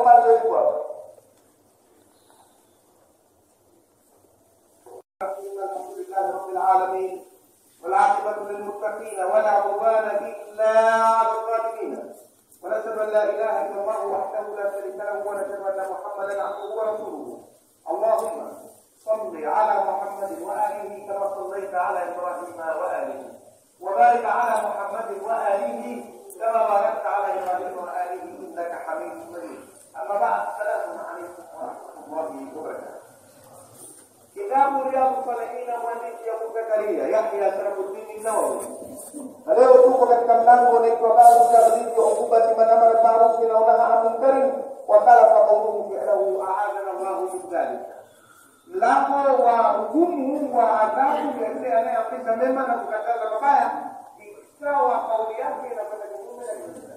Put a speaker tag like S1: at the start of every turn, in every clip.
S1: hapo mwanzo ilikuwa hapo الحمد لله رب العالمين والعاقبة للمتقين ولا عدوان إلا على الظالمين ونشهد أن لا إله إلا الله وحده لا شريك له ونشهد أن محمدا عبده ورسوله اللهم صل على محمد وآله كما صليت على إبراهيم وآله وبارك على محمد وآله كما باركت على إبراهيم وآله إنك حميد مجيد أما بعد السلام عليكم ورحمة الله وبركاته kitabu Riyadhu Salihina mwandishi ya Zakaria Yahya Sharafuddin Nawawi. Na leo tuko katika mlango unaitwa babu taghdhibi ukubati man amara ma'rufi na nahaa anil munkar wa khalafa qawluhu fi'lahu a'adana Allahu min dhalik. Mlango wa hukumu wa adhabu ya yule anayeamrisha mema na kukataza mabaya ikawa kauli yake inakwenda kinyume na kile.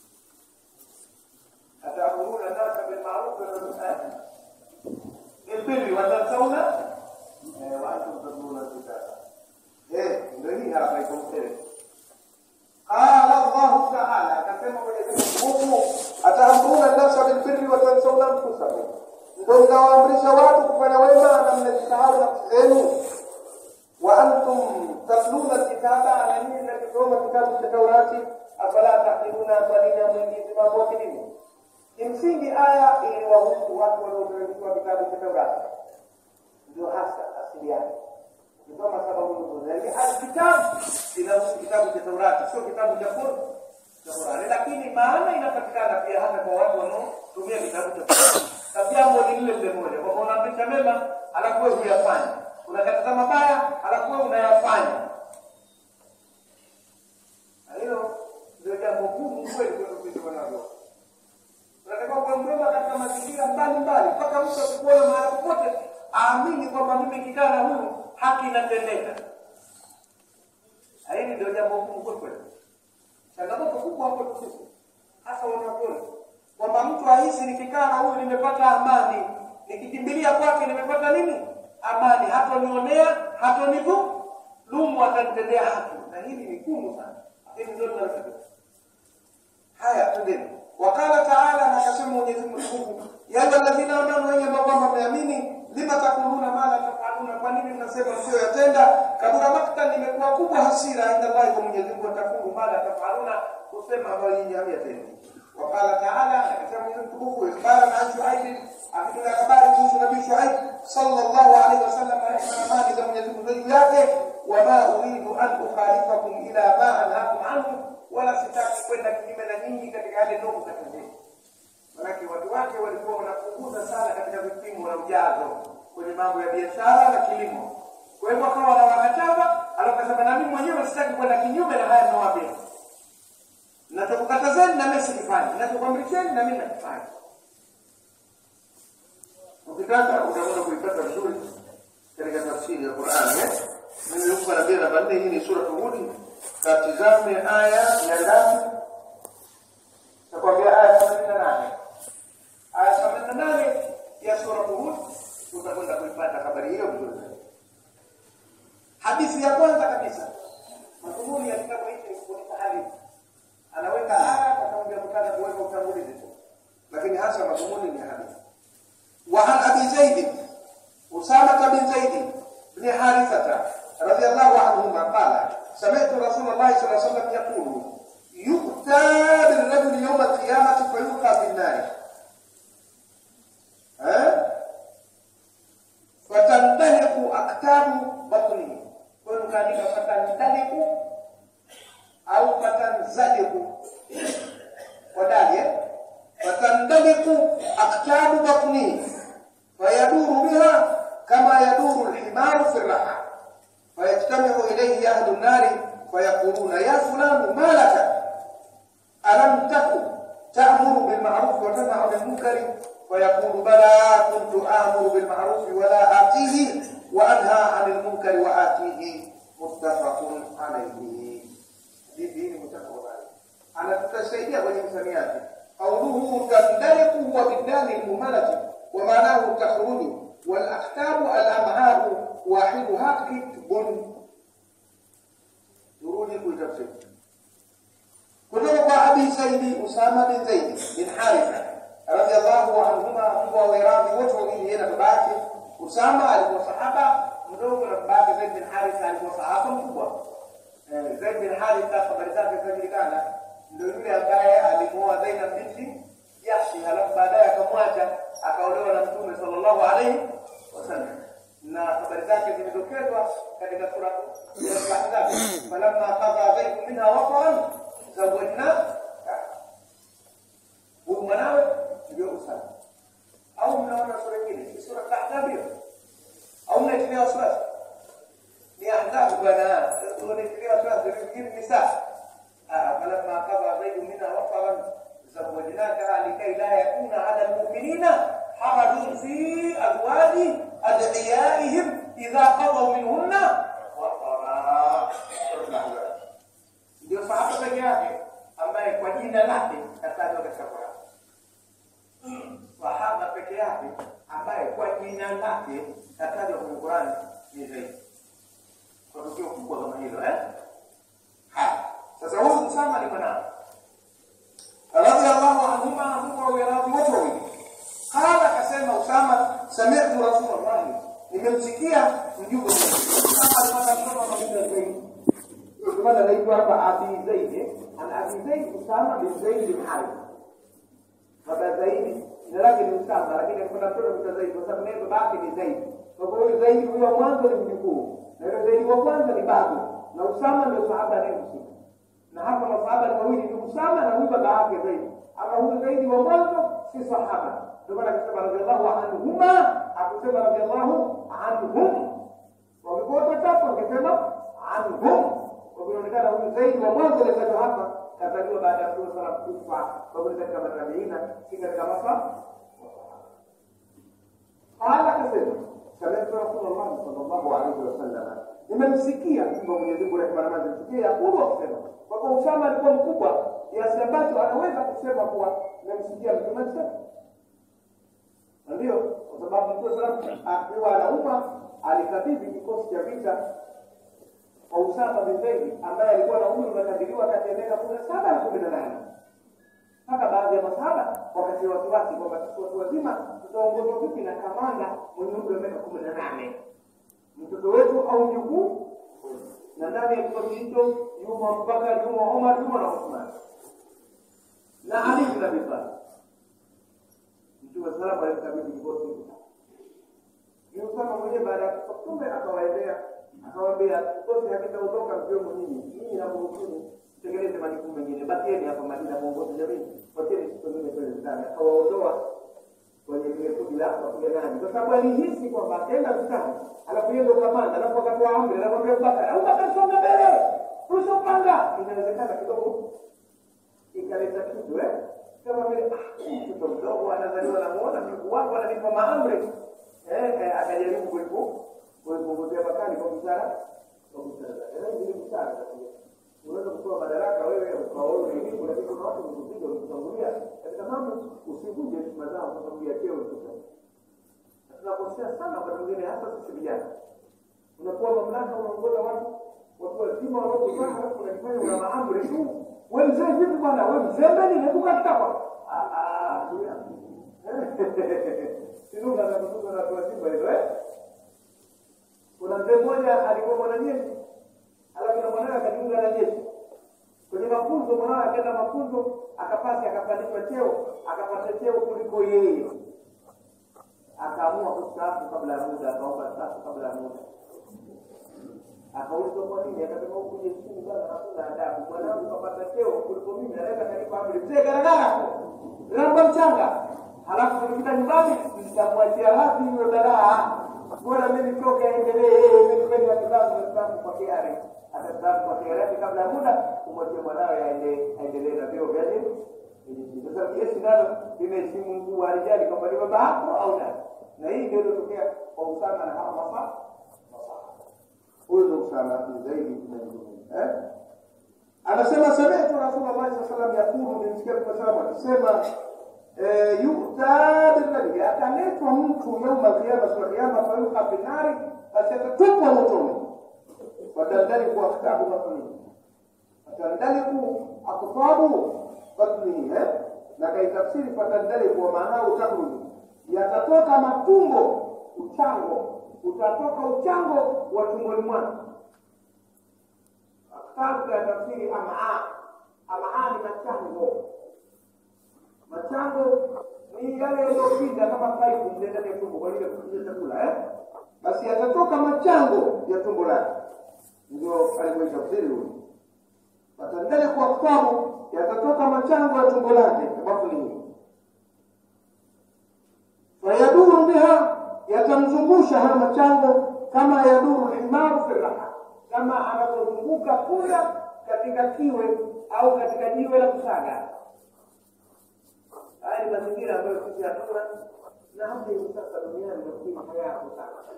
S1: Atamuruna nasa bil ma'ruf wa tanhauna البر وتنسون وانتم تتلون الكتاب ايه ndio hapa iko mbele قال الله تعالى akasema Mwenyezi Mungu ataamruna nafsa bilbirri wa tansawna anfusakum ndio mnawaamrisha watu kufanya wema na mnajisahau nafsi zenu wa antum tatluna alkitaba na nyinyi mnakisoma kitabu cha Taurati afala taqiluna kwa nini hamwingizi mambo akilini kimsingi aya iliwahusu watu walioteremshwa kitabu cha Taurati, ndio hasa asili yake. Ukisoma sababu nzuri, lakini alkitabu inahusu kitabu cha Taurati, sio kitabu cha Qurani, lakini maana inapatikana pia hata kwa watu wanaotumia kitabu cha Qurani. Na jambo ni lile lile moja, kwamba unaamrisha mema alafu wewe huyafanya, unakataza mabaya alafu wewe unayafanya. Na hilo ndio jambo gumu kweli kwetu sisi wanadamu unatakiwa kuwa mwema katika mazingira mbalimbali mpaka mtu akikuona mahali popote aamini kwamba mimi nikikaa na huyu haki inatendeka hili ndio jambo gumu kweli changamoto kubwa hapo sisi hasa wanavyoni kwamba mtu ahisi nikikaa na huyu nimepata amani nikikimbilia kwake nimepata nini amani hatonionea hatonidhulumu atanitendea haki na hili ni gumu sana hili ndio tunalotakiwa haya twendeni wakala taala na akasema Mwenyezi Mungu ya alladhina amanu wenye ambao kwamba mmeamini lima takuluna ma la tafaluna kwa nini mnasema sio yatenda kabura maktan limekuwa kubwa hasira inda Allah kwa Mwenyezi Mungu atakulu ma la tafaluna kusema ambayo nyinyi hamyatendi wakala taala akasema Mwenyezi Mungu ibara na Shuaib akitoa habari kuhusu Nabii Shuaib sallallahu alaihi wasallam na amani za Mwenyezi Mungu juu yake wama uridu an ukhalifakum ila ma anhaakum anhu wala sitaki kwenda kinyume na nyinyi katika yale ndogo katika Manake watu wake walikuwa wanapunguza sana katika vipimo na ujazo kwenye mambo ya biashara na kilimo. Kwa hivyo akawa wanawakataza, alakasema na mimi mwenyewe sitaki kwenda kinyume na haya ninawaambia. Nachokukatazeni na mimi sikifanye, nachokuamrisheni na mimi nakifanya. Ukitaka utakwenda kuipata vizuri katika tafsiri ya Qur'an eh? Mimi huko nabii namba 4 hii ni sura Hud. Katizame aya ya ndani. Nakwambia aya 88. Aya 88 ya sura Hud utakwenda kuipata habari hiyo vizuri. Hadithi ya kwanza kabisa. Madhumuni ya kitabu hiki ni kufunika hadithi. Anaweka aya kwa sababu ya kutaka kuweka utangulizi tu. Lakini hasa madhumuni ni hadithi. وعن ابي زيد اسامه بن زيد بن حارثه رضي الله عنهما قال سمعت رسول الله صلى الله عليه وسلم يقول يؤتى بالرجل يوم القيامه فيلقى في النار ها فتندلق اكتاب بطنه كن كان فتندلق او فتنزلق وداليه فتندلق أقتاب بطنه فيدور بها كما يدور الحمار في الرحى فيجتمع إليه أهل النار فيقولون يا فلان ما لك ألم تكن تأمر بالمعروف وتنهى عن المنكر فيقول بلى كنت آمر بالمعروف ولا آتيه وأنهى عن المنكر وآتيه متفق عليه دي دين متفق عليه أنا تتسيدي kwenye msamiati قوله تندلق هو بالدال المهملة ومعناه تخرج والأكتاب الأمعاء واحدها كتب تروني كل تفسير كله أبي زيد أسامة بن زيد بن حارثة radhiallahu anhuma, Mungu awe radhi wote wawili, yeye na baba yake. Usama alikuwa sahaba mdogo na baba yake Zaid bin Haritha alikuwa sahaba mkubwa. Eh, Zaid bin Haritha habari zake zinajulikana, ndio yule ambaye alimuoa Zainab binti Jahshi, halafu baadaye akamwacha akaolewa na Mtume sallallahu alaihi wasallam, na habari zake zimedokezwa katika sura ya Al-Ahzab, falamma qadha Zaid minha wataran zawajna huyu mwanawe ndio Usama. Au mnaona sura nyingine, ni sura Al-Ahzab hiyo, au mnaitilia wasiwasi? Ni Ahzab bwana, unatilia wasiwasi, vingine ni sawa. فلما قضى زيد منها وطرا زوجناكها لكي لا يكون على المؤمنين حرج في ازواج ادعيائهم اذا قضوا منهن وطرا ndio sahaba peke yake ambaye kwa jina lake katajwa katika Qur'an. Sahaba peke yake ambaye kwa jina lake katajwa kwenye Qur'an ni Zaid. Kwa tukio kubwa kama hilo eh? Haya. Sasa huyu Usama ni mwanao. Radhiallahu anhuma, Mungu awe radhi wote wawili. Qala, akasema Usama, sami'tu Rasulullah, nimemsikia mjumbe wa Mungu. Usama alipata mtoto akamwita Zaid. Ndio maana anaitwa hapa Abi Zaid. eh? Ana Abi Zaid Usama bin Zaid bin Harith. Baba Zaid jina lake ni Usama, lakini kuna mtoto anaitwa Zaid kwa sababu naye baba yake ni Zaid. Kwa hiyo huyu Zaid huyo wa mwanzo ni mjukuu, na yule Zaid wa kwanza ni babu, na Usama ndio sahaba anayemhusika na hapa masahaba ni wawili ni Usama na huyu baba yake Zaid. Ama huyu Zaidi wa mwanzo si sahaba, ndio maana akasema radhiallahu anhuma, akusema radhiallahu anhum. Wamekuwa watatu, wakisema anhum, kwa vinaonekana huyu Zaidi wa mwanzo aliyetajwa hapa kazaliwa baada ya Mtume sala kufa, kwa hivyo ni katika matabiina, si katika masa Qala akasema sami'tu Rasulullah sallallahu alaihi wasallam, nimemsikia mtume wa Mwenyezi Mungu rehema na amani zimfikie Yakubu akisema kwamba Usama alikuwa mkubwa kiasi ambacho anaweza kusema kuwa nimemsikia mtume akisema. Na ndio kwa sababu Mtume sallallahu akiwa anauma alikabidhi kikosi cha vita kwa Usama bin Zaid ambaye alikuwa na umri unakadiriwa kati ya miaka kumi na saba na kumi na nane mpaka baadhi ya masahaba wakati wasiwasi kwamba sisi watu wazima tutaongozwa vipi na kamanda mwenye umri wa miaka kumi na nane mtoto wetu au mjukuu na ndani ya kikosi hicho yumo Abubakar, yumo Omar, yumo na Uthman na Ali bin Abi Talib. Mtume sallallahu alaihi wasallam kikosi hicho. Ni Usama mwenyewe baada ya kufa Mtume akawaendea akawaambia, kikosi hakitaondoka mkiwemo nyinyi, nyinyi na muhusini tekeleze majukumu mengine, bakieni hapa Madina muongoze jamii, wacheni siku nyingine kwenda vitani. Akawaondoa kwenye lile kundi la wapiganaji, kwa sababu alihisi kwamba akaenda vitani, alafu yeye ndo kamanda, alafu akatoa amri, anakwambia Abubakar, Abubakar songa mbele, rusha upanga. Inawezekana kidogo ikaleta kitu eh, kama vile ah, mtoto mdogo anazaliwa, namuona mjukuu wako ananipa maamri eh, eh, akajaribu kuipu kuipunguzia makali kwa busara, kwa busara zake. Na hizi ni busara za unaweza kutoa madaraka wewe ukaona elimu, lakini kuna watu wamekupiga wamekutangulia katika mambo, usivunje heshima zao kwa sababu ya cheo ulichopewa. Na tunakosea sana wakati mwingine, hasa sisi vijana, unakuwa mamlaka, unaongoza watu watu wazima wanaokuzaa, halafu unajifanya una maamri tu. We mzee vipi bwana, we mzembe nini? Hebu kaa kitako. Ah, ah, tulia. Sinunga za kutunga na watu wazima hizo eh. Kuna mzee mmoja alikuwa mwanajeshi alafu na mwanawe akajiunga na jeshi kwenye mafunzo. Mwanawe akaenda mafunzo, akapasi, akapandishwa cheo, akapata cheo kuliko yeye, akaamua kustaafu kabla ya muda, akaomba staafu kabla ya muda. Akaulizwa kwa nini, akasema huku jeshini bwana hakuna adabu. Mwanangu kapata cheo kuliko mimi, anaweza kanipa amri, mzee garagara ramba mchanga, halafu nikifika nyumbani nitamwachia wapi hiyo balaa bora mimi nitoke aendelee mimi kweli watu zangu wastaafu kwa kiari atastaafu kwa kiari yake kabla ya muda umwachie mwanawe aende aendelee na vyo vya nini sasa jeshi nalo limeheshimu mkuu wa rijali kwamba ni baba yako au la na hii ndio iliyotokea kwa Usama na hawa masa huyo ndo Usama bin Zaid bin eh anasema sami'tu Rasulullah sallallahu alaihi wasallam yakulu nimsikia Mtume sallallahu akisema yuta billadhi, ataletwa mtu yauma alqiyama, siku ya kiyama, fayuqa fi nari, basi atatupwa motoni, watandaliku aktabu batnihi, watandaliku aktabu batnihi, na kaitafsiri fatandale kwa maana utakhruju yatatoka matumbo uchango utatoka uchango wa tumboni mwako kitabu ya tafsiri amaa amaa ni machango machango ni yale yaliyopinda kama paipu mle ndani ya tumbo kwa ajili ya kupitisha chakula eh basi yatatoka machango ya tumbo lake ndio alivyoitafsiri huyu fatandale kwa kitabu yatatoka machango ya tumbo lake sababu ni hii fayaduru biha yatamzungusha haya machango kama yaduru lhimaru fi raha kama anavyozunguka punda katika kiwe au katika jiwe la kusaga haya ni mazingira ambayo sisi hatuna na hata hivi sasa duniani nafikiri hayapo sana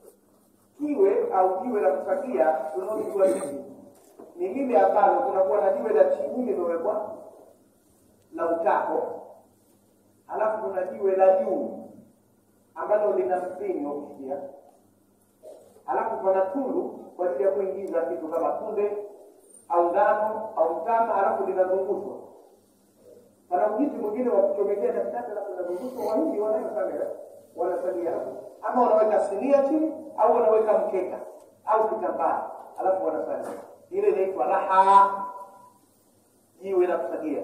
S1: kiwe au jiwe la kusagia tunaojua hivi ni lile ambalo kunakuwa na jiwe la chini limewekwa la utako halafu kuna jiwe la juu ambalo lina mpini wa kushia halafu pana tundu kwa ajili ya kuingiza kitu kama kunde au ngano au mtama halafu linazungushwa pana mjiti mwingine wa kuchomekea katikati halafu linazungushwa wahindi wanayo sana wanasalia hapo ama wanaweka sinia chini au wanaweka mkeka au kitambaa halafu wanasalia ile inaitwa raha jiwe la kusagia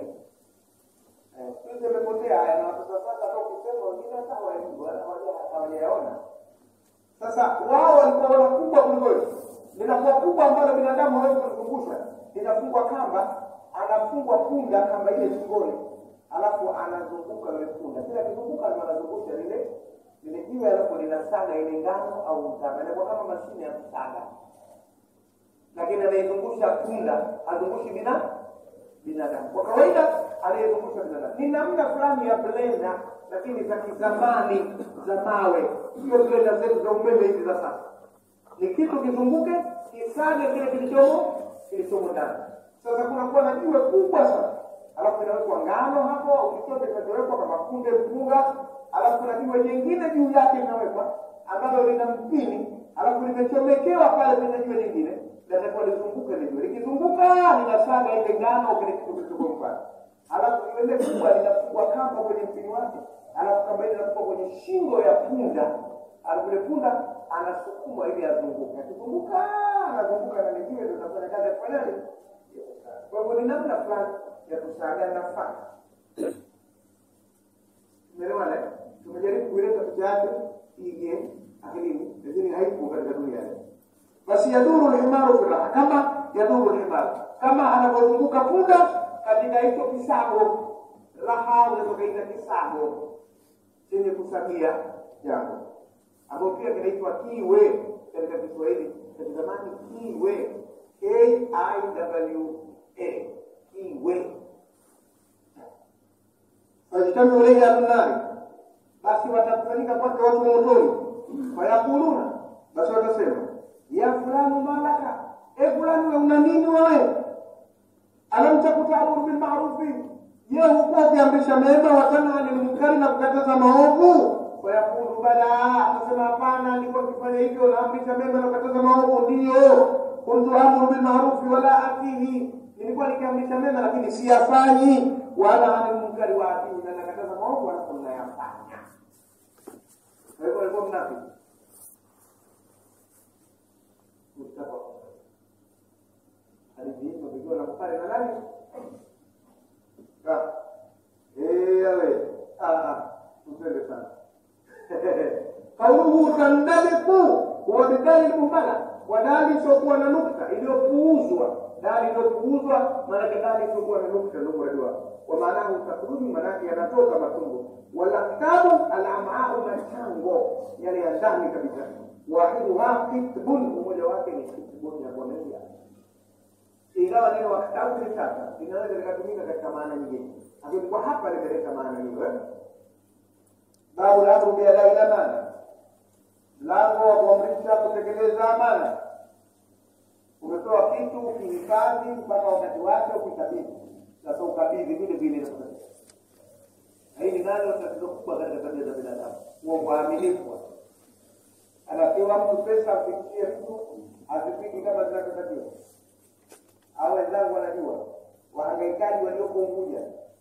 S1: sisi imepotea haya na watoto sasa hata ukisema wengine hata hawajui hawajayaona sasa wao walikuwa wana kubwa kuliko hilo linakuwa kubwa ambalo binadamu hawezi kulizungusha linafungwa kamba anafungwa punda kamba ile shingoni alafu anazunguka yule punda kila akizunguka ndo anazungusha lile lile jiwe alafu linasaga ile ngano au mtama inakuwa kama mashine ya kusaga lakini anaizungusha punda azungushi bina binadamu kwa kawaida anayezungusha binadamu ni namna fulani ya blenda lakini za kizamani za mawe sio blenda zetu za umeme hizi za sasa ni kitu kizunguke kisage kile kilichomo kilichomo ndani sasa kunakuwa na jiwe kubwa sana alafu inawekwa ngano hapo au chochote kinachowekwa kama kunde mpunga alafu kuna jiwe jingine juu yake linawekwa ambalo lina mpini alafu limechomekewa pale kwenye jiwe lingine natakuwa lizunguke lijue likizunguka linasaga ile ngano kile kitu kilichoko pale alafu ile kubwa linafungwa kamba kwenye mpini wake alafu kamba ile inafungwa kwenye shingo ya punda alafu ile punda anasukuma ili azunguke akizunguka anazunguka na lijiwe ndio inafanya kazi ya kufanya nini kwa hivyo ni namna fulani ya kusaga nafaka umeelewana tumejaribu kuileta picha yake ije akilini lakini haipo katika dunia basi yaduru lhimaru fi raha kama yaduru lhimaru kama anavyozunguka punda katika hicho kisago raha unazokaita kisago chenye kusagia jambo ambayo pia kinaitwa kiwe katika kiswahili katika zamani kiwe k i w a kiwe fajtamiu ilaihi ahlunari basi watakusanyika kwake watu wa motoni fayakuluna basi watasema ya fulani malaka e fulani we una nini wewe alam takutamuru bilmarufi je hukuwa ukiamrisha mema watanha anil munkari na kukataza maovu fayakulu bala atasema hapana nilikuwa nikifanya hivyo naamrisha mema na kukataza maovu ndiyo kuntu amuru bilmarufi wala atihi nilikuwa nikiamrisha mema lakini siyafanyi wala anil munkari wa atihi na nakataza maovu alafu nayafanya kwa hivyo alikuwa mnafiki Mustafa hadithi hizo zikiwa na Bukhari na nani? Ah. Eh, yawe. Ah, ah. Mpende sana. Kauluhu tandaliku huwa bidali mumbala wa dali isiokuwa na nukta iliyopuuzwa dali iliyopuuzwa maanake dali isiokuwa na nukta ndio mradi wake wa maanahu takhruju maanake yanatoka matumbo walaktabu alamau machango yale ya ndani kabisa wahiduha kitbun mmoja wake ni kitbun ya bondia ingawa neno waktabu ni sasa linaweza likatumika katika maana nyingine lakini kwa hapa limeleta maana hiyo eh? babu lamru biadai lamana mlango wa kuamrisha kutekeleza amana umetoa kitu ukihifadhi mpaka wakati wake ukikabidhi sasa ukabidhi vile vile na hii ni nalo tatizo kubwa katika tabia za binadamu huo uaminifu anapewa mtu pesa afikie mtu azipigi kama zinavyotakiwa au wenzangu wanajua wahangaikaji walioko Unguja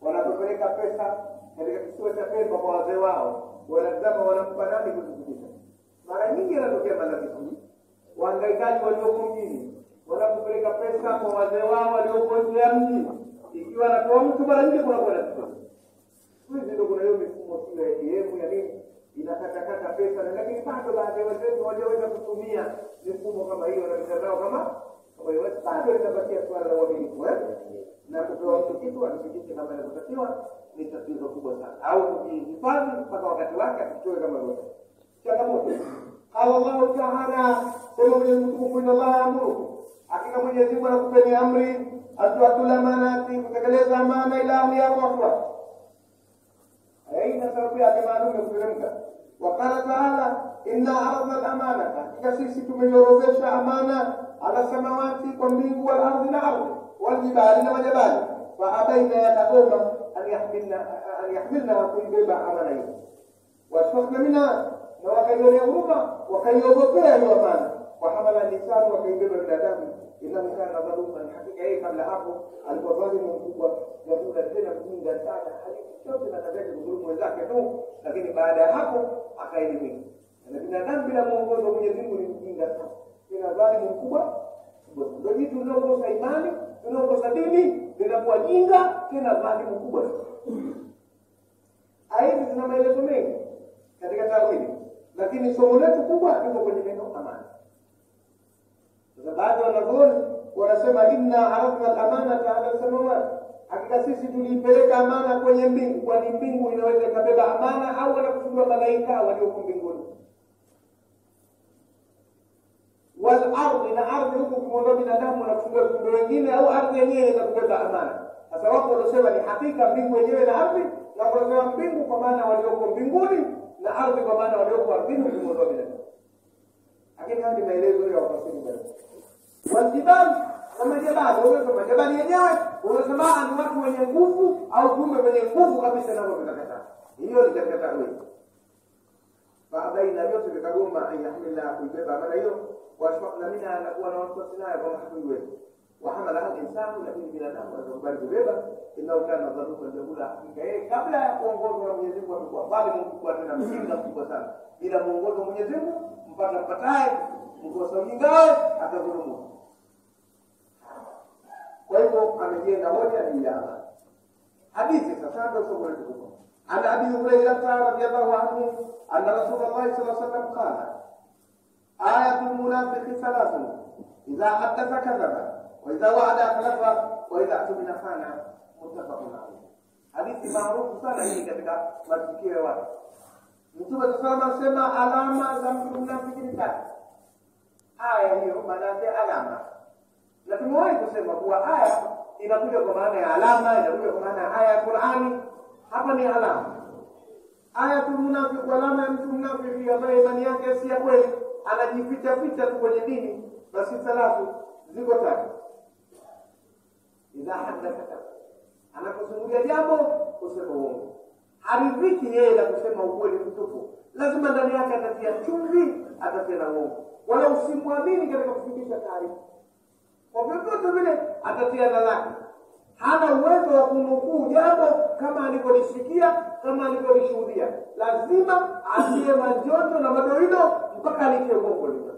S1: wanapopeleka pesa katika kisiwa cha Pemba kwa wazee wao, wanatazama wanampa nani kuzungumza. Mara nyingi yanatokea matatizo. Wahangaikaji walioko mjini wanapopeleka pesa kwa wazee wao walioko nje ya mji, ikiwa anatoa mtu, mara nyingi kunakuwa na tatizo. Siku hizi ndio kuna hiyo mifumo sio ya ATM ya nini inakatakata pesa, lakini bado baadhi ya wenzetu walioweza kutumia mifumo kama hiyo na mitandao kama kama hiyo, bado linabakia swala la uaminifu eh? na kupewa mtu kitu asifikishe kama inavyotakiwa ni tatizo kubwa sana, au kujihifadhi mpaka wakati wake asitoe kama vyote. Changamoto qala Allahu taala, sema Mwenyezi Mungu, inna Allaha yaamurukum, hakika Mwenyezi Mungu anakupeni amri atuatul amanati, kutekeleza amana ila ahliha kwa watu wake aina sababu yake maalum ya kuteremka. Wakala taala inna aradna lamanata, hakika sisi tumeiorodhesha amana ala samawati, kwa mbingu, wal ardhi na ardhi, waljibali na majabali, faabaina yakagoma an yahmilna an yahmilnaha, kuibeba amana hiyo, washfaqna minha, na wakaionea huruma, wakaiogopea hiyo amana, wahamala lisanu, wakaibeba binadamu innahu kana dhaluman, hakika yeye kabla hapo alikuwa dhalimu mkubwa, yakula tena mjinga sana, halichochote na tabia kudhulumu wenzake tu, lakini baada ya hapo akaelimika. Na binadamu bila mwongozo wa Mwenyezi Mungu ni mjinga sana, tena dhalimu mkubwa. Ndio jitu linaokosa imani, linaokosa dini, linakuwa jinga, tena dhalimu kubwa. Aya hizi zina maelezo mengi katika tawhidi, lakini somo letu kubwa liko kwenye neno amana. Sasa baadhi ya wanazuoni wanasema inna aradna al-amanata ala samawati, hakika sisi tuliipeleka amana kwenye mbingu, kwani mbingu inaweza ikabeba amana au wanakusudiwa malaika walioko mbinguni. Wal ardhi, na ardhi huku ukimwondoa binadamu wanakusudiwa viumbe wengine, au ardhi yenyewe inaweza kubeba amana. Sasa wapo waliosema ni hakika mbingu yenyewe na ardhi, na wanasema mbingu kwa maana walioko mbinguni na ardhi kwa maana walioko ardhini ukimwondoa binadamu. Lakini haya ni maelezo ya wafasiri mbalimbali waljibali na majabali. Unaweza majabali yenyewe unasema ni watu wenye nguvu au viumbe wenye nguvu kabisa, navyo vinakataa. Hiyo ni katika tawili. Faabaina vyote vikagoma an yahmilna, kuibeba amana hiyo, washfaqna minha, na kuwa na wasiwasi nayo kwamba hatuiwezi. Wahamalaha linsanu, lakini binadamu anakubali kubeba. Innahu kana dhaluman jahula, hakika yeye kabla ya kuongozwa na Mwenyezi Mungu amekuwa dhalimu mkubwa, tena mjinga mkubwa sana. Bila mwongozo wa Mwenyezi Mungu mpaka mpataye mkosa ujingawe atadhulumu. Kwa hivyo amejenga hoja juu ya amana. Hadithi sasa ndio somo letu kubwa. An Abi Hurairata radhiyallahu anhu anna Rasulullah sallallahu alaihi wasallam qala ayatul munafiqi thalathun idha haddatha kadhaba wa idha wa'ada akhlafa wa idha tumina khana muttafaqun alayh. Hadithi maarufu sana hii katika matukio ya watu. Mtume sallallahu alaihi wasallam anasema alama za mtu mnafiki ni tatu. Aya hiyo maana yake alama na tumewahi kusema kuwa aya inakuja kwa maana ya alama, inakuja kwa maana ya aya ya Qur'ani. Hapa ni alama. Ayatul munafiq, alama ya mtu mnafiki ambaye imani yake si ya kweli, anajificha ficha tu kwenye dini. Basi thalathu ziko tatu. Idha haddatha, anaposimulia jambo kusema uongo, haridhiki yeye na kusema ukweli mtupu, lazima ndani yake atatia chumvi, atatia na uongo, wala usimwamini katika kufikisha taarifa kwa vyovyote vile atatia na lake. Hana uwezo wa kunukuu jambo kama alivyolisikia, kama alivyolishuhudia. Lazima atie manjonjo na madoido mpaka alitie gongo lile.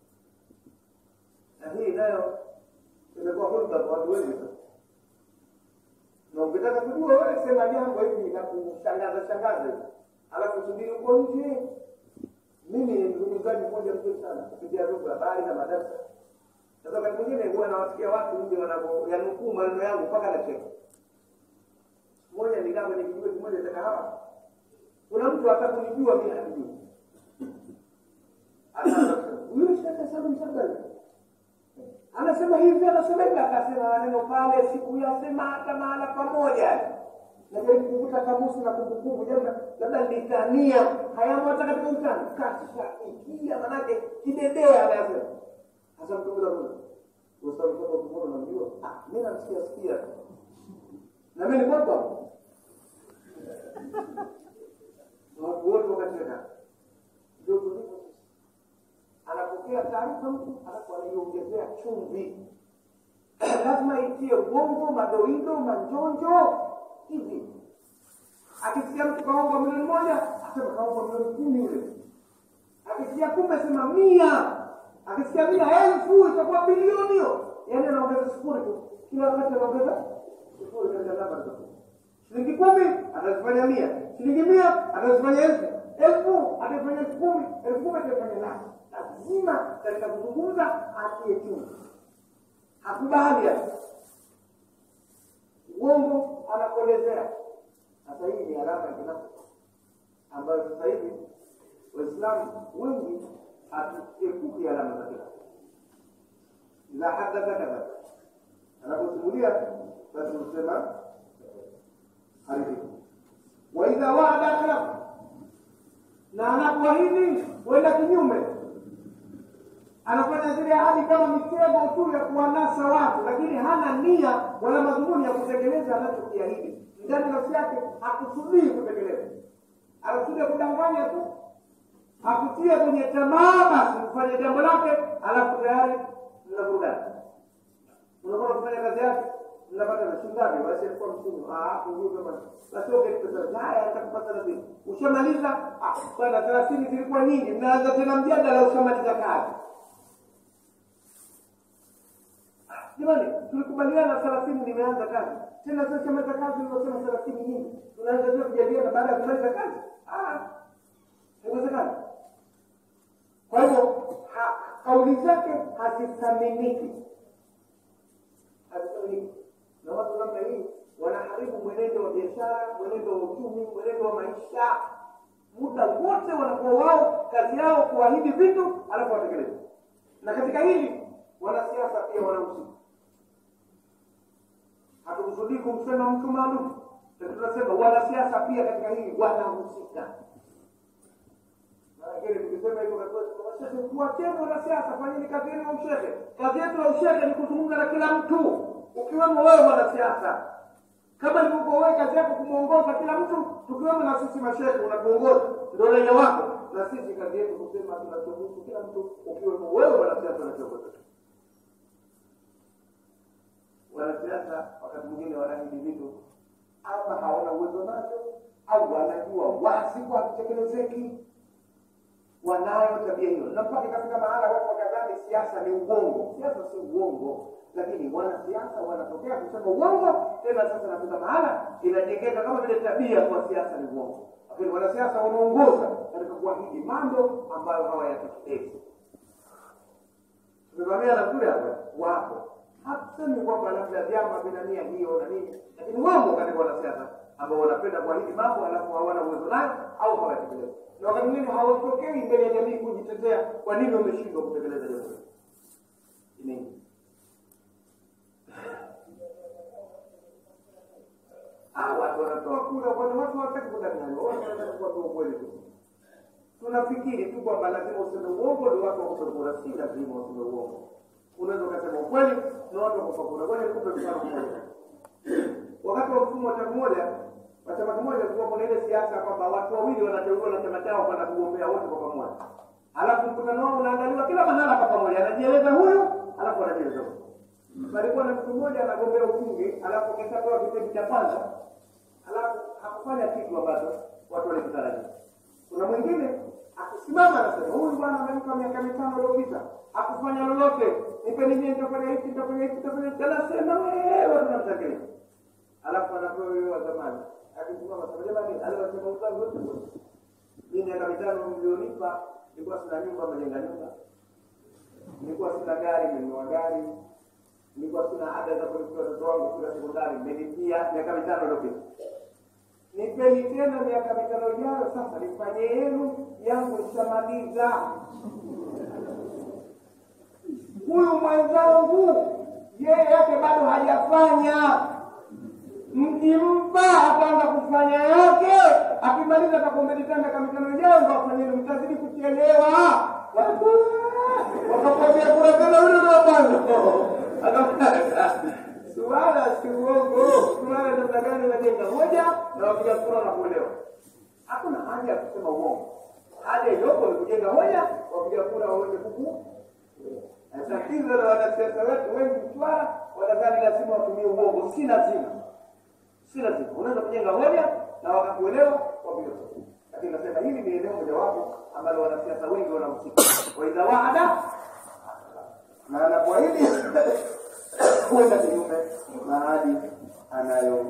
S1: Na hii nayo imekuwa hulka kwa watu wengi sasa. Na ukitaka kujua wewe, sema jambo hivi na kushangaza shangaza hivi, alafu subiri uko nje. Mimi ni mzungumzaji mmoja mzuri sana kupitia vyombo vya habari na madarasa sasa wakati mwingine huwa nawasikia watu nje wanavyoyanukuu maneno yangu mpaka nacheka. Mmoja nikaa kwenye kijiwe kimoja cha kahawa, kuna mtu atakunijua mimi hanijui, huyu shaka Salum Shabani anasema hivi, anasema hivi, akasema maneno pale, sikuyasema hata mahala pamoja. Najaribu kuvuta kamusi na kumbukumbu, jana labda nitania hayamo hata katika utani, kashaingia manake kidedea anasema sasa mtu bila Mungu. Ustawi kama ukimwona unamjua? Ah, mimi namsikia sikia. Na mimi ni kwamba watu wote wakacheka. Ndio tulivyo. Anapokea taarifa mtu alafu anaiongezea chumvi. Lazima itie uongo, madoido, manjonjo hivi. Akisikia mtu kaombwa milioni moja, asema kaombwa milioni kumi yule. Akisikia kumi, asema mia. Akisikia mia elfu, itakuwa bilioni hiyo. Yaani anaongeza sifuri tu, kila wakati anaongeza sifuri katika namba za shilingi kumi atazifanya mia, shilingi mia atazifanya elfu, elfu atafanya elfu kumi, elfu kumi atafanya laki. Lazima katika kuzungumza atie chumvi, hakubali yani uongo anakuelezea. Sasa hii ni alama ya kinafiki ambayo sasa hivi Waislamu wengi hatuepuki alama za kinafiki. Idha hadatha kadha, anaposimulia basi husema haribifu. Wa idha waada akhlafa, na anapoahidi huenda kinyume anafanya zile ahadi kama mitego tu ya kuwanasa watu, lakini hana nia wala madhumuni ya kutekeleza anachokiahidi. Ndani ya nafsi yake hakusudii kutekeleza, anakusudia kudanganya tu, hakutia kwenye tamaa, basi kufanya jambo lake, alafu tayari mnavurugana. Unakuwa kufanya kazi yake, mnapata na shingapi, basi alikuwa msimu huyu kama basi okay, pesa haya atakupata na vipi? Ushamaliza ah, bwana, thelathini zilikuwa nyingi, mnaanza tena mjadala, ushamaliza kazi Jamani, tulikubaliana thelathini, nimeanza kazi tena. Sasa chamaliza kazi uliosema thelathini nyingi, tunaanza tena kujadiliana baada ya kumaliza kazi? Ah, haiwezekani. Kwa hivyo kauli zake hazithaminiki, hazithaminiki, na watu namna hii wanaharibu mwenendo wa biashara, mwenendo wa uchumi, mwenendo wa maisha. Muda wote wanakuwa wao kazi yao kuahidi vitu alafu watekeleze, na katika hili wanasiasa pia wanahusika. Hatukusudii kumsema mtu maalum, lakini tunasema wanasiasa pia katika hili wanahusika. Lakini tukisema hivyo, tuwacheni wanasiasa, fanyeni kazi yenu ya ushehe. Kazi yetu ya ushehe ni kuzungumza na kila mtu, ukiwemo wewe mwanasiasa. Kama ilivyokuwa wewe kazi yako kumwongoza kila mtu, tukiwemo na sisi mashehe unatuongoza, ndio raia wako, na sisi kazi yetu kusema tunachohusu kila mtu, ukiwemo wewe mwanasiasa na kiongozi wanasiasa wakati mwingine wanaahidi vitu ama hawana uwezo nacho au wanajua wazi kwa havitekelezeki. Wanayo tabia hiyo, na mpaka ikafika mahala watu wakadhani siasa ni uongo. Siasa si uongo, lakini wanasiasa wanatokea kusema uongo. Tena sasa nafika mahala inajengeka kama vile tabia kwa siasa ni uongo, lakini wanasiasa wanaongoza katika kuahidi mambo ambayo hawayatekelezi. Tumevamia na kule hapa wapo hatusemi kwamba labda vyama vina nia hiyo na nini, lakini wamo katika wanasiasa ambao wanapenda kuahidi mambo alafu hawana uwezo nayo au hawatekelezi, na wakati mwingine hawatokei mbele ya jamii kujitetea kwa nini wameshindwa kutekeleza jambo hilo. Nini watu wanatoa kura, kwani watu hawataki kudanganywa, watu wanataka kuambia ukweli tu. Tunafikiri tu kwamba lazima useme uongo ndio watu wakupe kura. Si lazima useme uongo unaweza ukasema ukweli na watu wakupa kura. Ngoja nikupe mfano mmoja. Wakati wa mfumo wa chama moja wa chama kimoja, kulikuwa kuna ile siasa kwamba watu wawili wanateuliwa na chama chao kwenda kugombea wote kwa pamoja, alafu mkutano wao unaandaliwa kila mahala kwa pamoja, anajieleza huyu alafu anajieleza huyu. Palikuwa na mtu mmoja anagombea ubunge, alafu kishapewa kitengo cha kwanza, alafu hakufanya kitu ambacho watu walikitarajia. Kuna mwingine akisimama anasema huyu bwana amemka miaka mitano iliyopita hakufanya lolote, nipeni mie, nitafanya hiki, nitafanya hiki, nitafanya hiki, anasema wewe, tunamtakilia. Alafu anapewa yule wa zamani akisimama sema, jamani, aliwasema uzangu wote wote, mimi miaka mitano mlionipa, nilikuwa sina nyumba, mmejenga nyumba, nilikuwa sina gari, mmenunua gari, nilikuwa sina ada za kulipia watoto wangu kila sekondari, mmenipia miaka mitano iliyopita nipeni tena miaka mitano ijayo, sasa nifanye yenu, yangu nishamaliza. Huyu mwenzangu yeye yake bado hajafanya, mkimpa ataanza kufanya yake, akimaliza atakumbeleza miaka mitano ijayo ndo afanye yenu, mtazidi kuchelewa. Wakakwambia kura tena yule ndo kwanza suala si uongo. Suala namna gani unajenga hoja na wapiga kura na kuelewa. Hakuna haja ya kusema uongo. Haja iliyopo ni kujenga hoja, wapiga kura waweze kuku. Tatizo la wanasiasa wetu wengi Mtwara wanadhani lazima watumie uongo. Si lazima, si lazima unaweza kujenga hoja na wakakuelewa wapige lakini nasema hili ni eneo mojawapo ambalo wanasiasa wengi wanahusika waidha waada na anapoahidi kwenda kinyume na ahadi anayo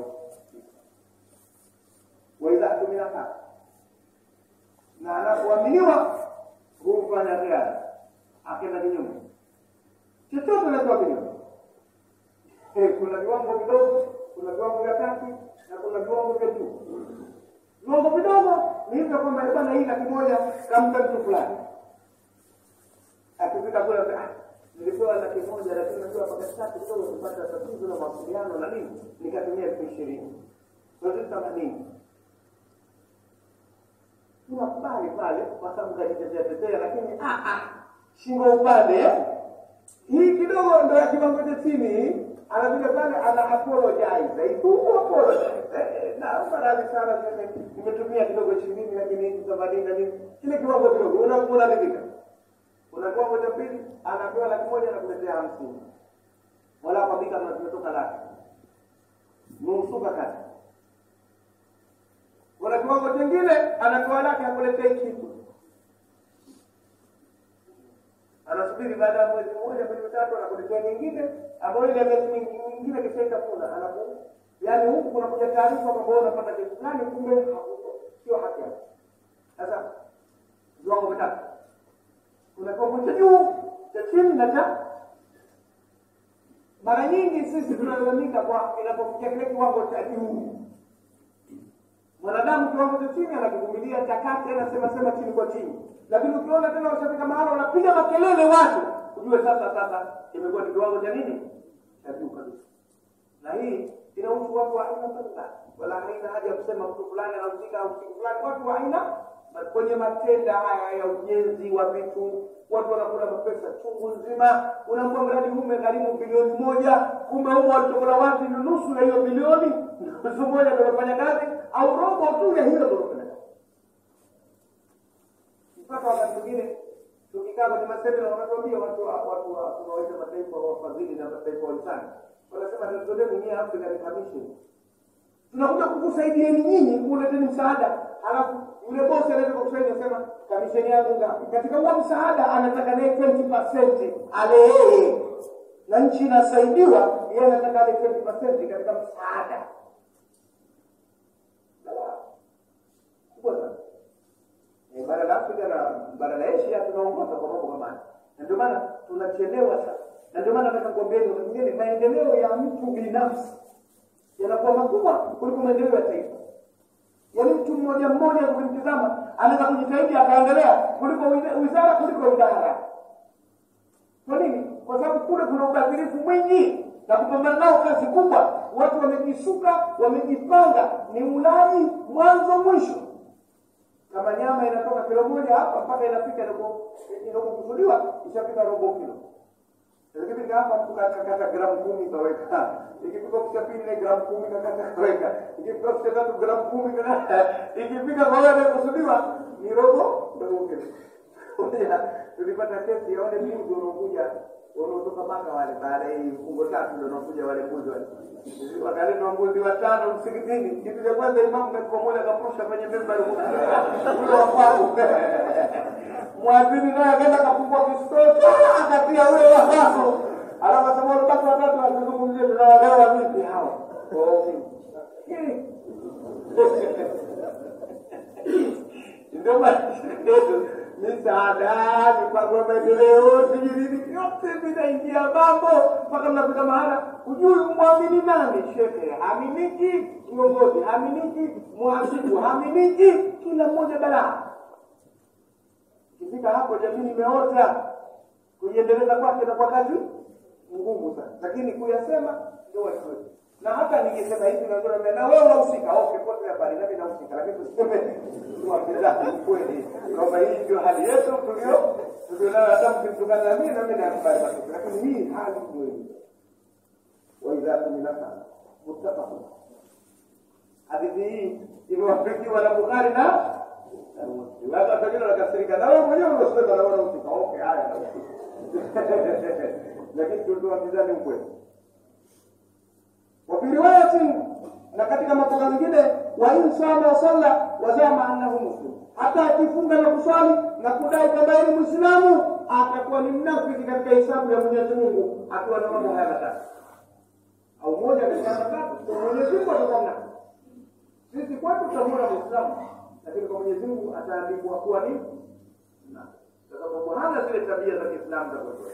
S1: waidha tumina kaa na anapoaminiwa humfanya gari akenda kinyume chochote anatoa kinyume Eh, kuna viwango vidogo kuna viwango vya kati na kuna viwango vya juu viwango vidogo ni hivyo kwamba bwana hii laki moja kampa mtu fulani akifika kule ah, nilipewa laki moja lakini najua mpaka tatu kidogo kupata tatizo la mawasiliano na nini nikatumia elfu ishirini zote themanini tunakubali pale kwa sababu kajitetea tetea lakini ah, ah, shingo upande eh? hii kidogo ndo ya kiwango cha chini anakuja pale ana apologize tu apologize Eh, naomba radhi sana sasa nimetumia kidogo ishirini lakini hizi themanini na nini kile kiwango kidogo una- unaridhika kuna kiwango cha pili anapewa laki moja anakuletea hamsini wala kwambika kama tumetoka laki nusuka kati kuna kiwango chingine anapewa laki akuletei kitu anasubiri baada ya mwezi mmoja mwezi mitatu anakuletea nyingine ambayo ile miezi mingi- mingine kishaitafuna anaku yaani huku kunakuja taarifa kwamba wewe unapata kitu fulani kumbe hakuko sio haki yako sasa viwango vitatu kuna kiwango cha juu cha chini na cha mara nyingi sisi tunalalamika kwa inapofikia kile kiwango cha juu mwanadamu kiwango cha chini anakivumilia cha kati anasema sema chini kwa chini lakini ukiona tena washafika mahala wanapiga makelele watu ujue sasa sasa imekuwa ni kiwango cha nini cha juu kabisa na hii inahusu watu wa aina mbalimbali wala haina haja ya kusema mtu fulani anahusika au siku fulani watu wa aina na kwenye matenda haya ya ujenzi wa vitu watu wanakula mapesa chungu nzima unaambua mradi huu umegharimu bilioni moja kumbe humo walitokula wapi ni nusu ya hiyo bilioni nusu moja ndio wamefanya kazi au robo tu ya hiyo ndio wamefanya kazi mpaka wakati mwingine tukikaa kwenye masemina wanatuambia watu wa watu wa tunawaita mataifa wafadhili na mataifa wahisani wanasema tatizo lenu nyie African Commission tunakuja kukusaidieni nyinyi kuleteni msaada halafu yule bosi anaweza kukusaidia sema kamisheni yangu ngapi katika huo msaada anataka naye 20% ale yeye na nchi inasaidiwa yeye anataka ale 20% katika msaada Balaa. kubwa sana Eh, bara la Afrika na bara la Asia tunaongoza kwa mambo kama haya, na ndio maana tunachelewa sasa, na ndio maana nataka kuambieni wakati mwingine maendeleo ya mtu binafsi yanakuwa makubwa kuliko maendeleo ya taifa. Yaani mtu mmoja mmoja ukimtizama anaweza kujitahidi akaendelea kuliko wiza- wizara kuliko idara. Kwa nini? Kwa sababu kule kuna ubadhirifu mwingi na kupambana nao kazi kubwa. Watu wamejisuka, wamejipanga, ni ulaji mwanzo mwisho kama nyama inatoka kilo moja hapa mpaka inafika inapokusudiwa ishafika robo kilo ikifika hapa tukakata gramu kumi kaweka ikifika ofisi ya pili ile gramu kumi kakata kaweka ikifika ofisi ya tatu gramu kumi kakata ikifika kwa wale kusudiwa ni robo robo kilo Moja, tulipata kesi ya wale mbuzi wanaokuja wanaotoka maka wale baada ya hii fungo tatu ndio wanakuja wale mbuzi wale wakaletwa mbuzi watano msikitini kitu cha kwanza imamu katika moja akapusha kwenye memba ule wa kwangu mwadhini naye akaenda akafungua kistoto akatia ule wa kwako alafu asema wale basi watatu wasizungumzie tunawagawa vipi hawa Hili. ndio maana yetu misaada mipango ya maendeleo sijui yote vinaingia mambo mpaka mnafika mahala hujui mwamini nani shehe haminiki kiongozi haminiki mwasibu haminiki kila mmoja balaa ikifika hapo jamii imeota kuiendeleza kwake na kwa kazi ngumu sana lakini kuyasema ndio wasiwezi na hata ningesema hivi na ndio na wewe unahusika okay pote habari nami nahusika lakini tuseme tuambizane kweli kwamba hii ndio hali yetu tulio tulionayo hata mkimtukana na mimi nami nakubali matokeo lakini hii hali ndio hii wa idha tuminaka muttafaqun hadithi hii imewafikiwa na Bukhari na na Muslim hata pengine wanakasirika na wewe mwenyewe unasema na wewe unahusika okay haya lakini tuliambizane ukweli وفي رواية na katika makosa mengine wa in sama wa salla wazama annahu muslim hata akifunga na kuswali na kudai kwamba yeye ni muislamu atakuwa ni mnafiki katika hisabu ya mwenyezi mungu akiwa na mambo haya matatu au moja katika matatu kwa mwenyezi mungu atakuwa mnafiki sisi kwetu tutamwona muislamu lakini kwa mwenyezi mungu ataandikwa kuwa ni mnafiki kwa sababu hana zile tabia za kiislamu za kwetu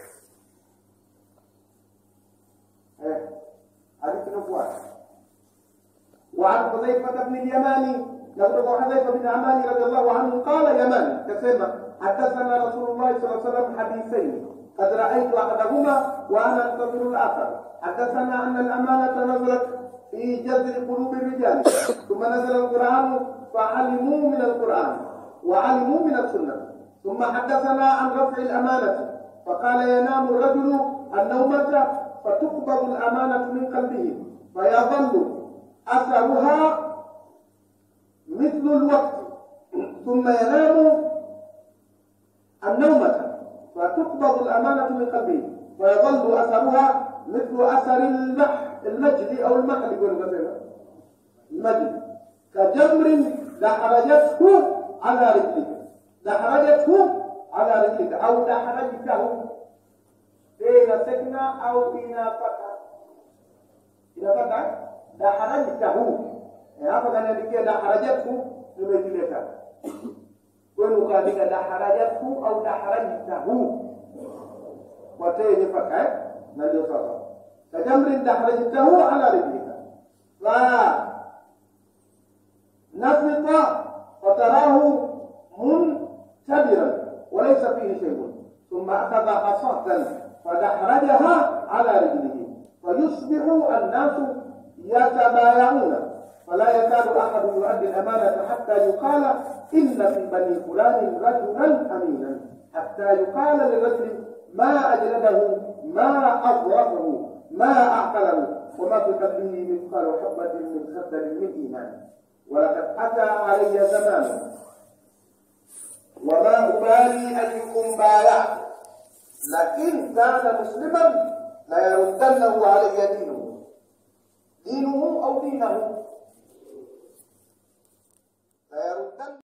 S1: eh hadithi inafuata وعن حذيفة بن اليماني نقول حذيفة بن اليماني رضي الله عنه قال يماني كسمة حدثنا رسول الله صلى الله عليه وسلم حديثين قد رأيت أحدهما وأنا أنتظر الآخر حدثنا أن الأمانة نزلت في جذر قلوب الرجال ثم نزل القرآن فعلموا من القرآن وعلموا من السنة ثم حدثنا عن رفع الأمانة فقال ينام الرجل النومة فتقبض الأمانة من قلبه فيظل أثرها مثل الوقت ثم ينام النومة فتقبض الأمانة من قلبه ويظل أثرها مثل أثر المح المجد أو المحل يقول مثلا المجد كجمر دحرجته على رجلك دحرجته على رجلك أو دحرجته بين سكنة أو بين فتح إلى فتح daharajtahu hapa kaniandikia daharajathu nimekileta kwenu ukaandika daharajathu au daharajtahu watee yenye faka eh? na ndio sasa kajamrin daharajtahu ala rijlika fa nafita fatarahu muntabiran وليس فيه شيء ثم أخذ حصاة فدحرجها على رجله فيصبح الناس يتبايعون فلا يكاد احد يؤدي الامانه حتى يقال ان في بني فلان رجلا امينا حتى يقال للرجل ما اجلده ما اظرفه ما اعقله وما في قلبه مثقال حبه من خردل من ايمان ولقد اتى علي زمان وما ابالي ايكم بايعت لكن كان مسلما ليردنه علي دينه دينه أو دينه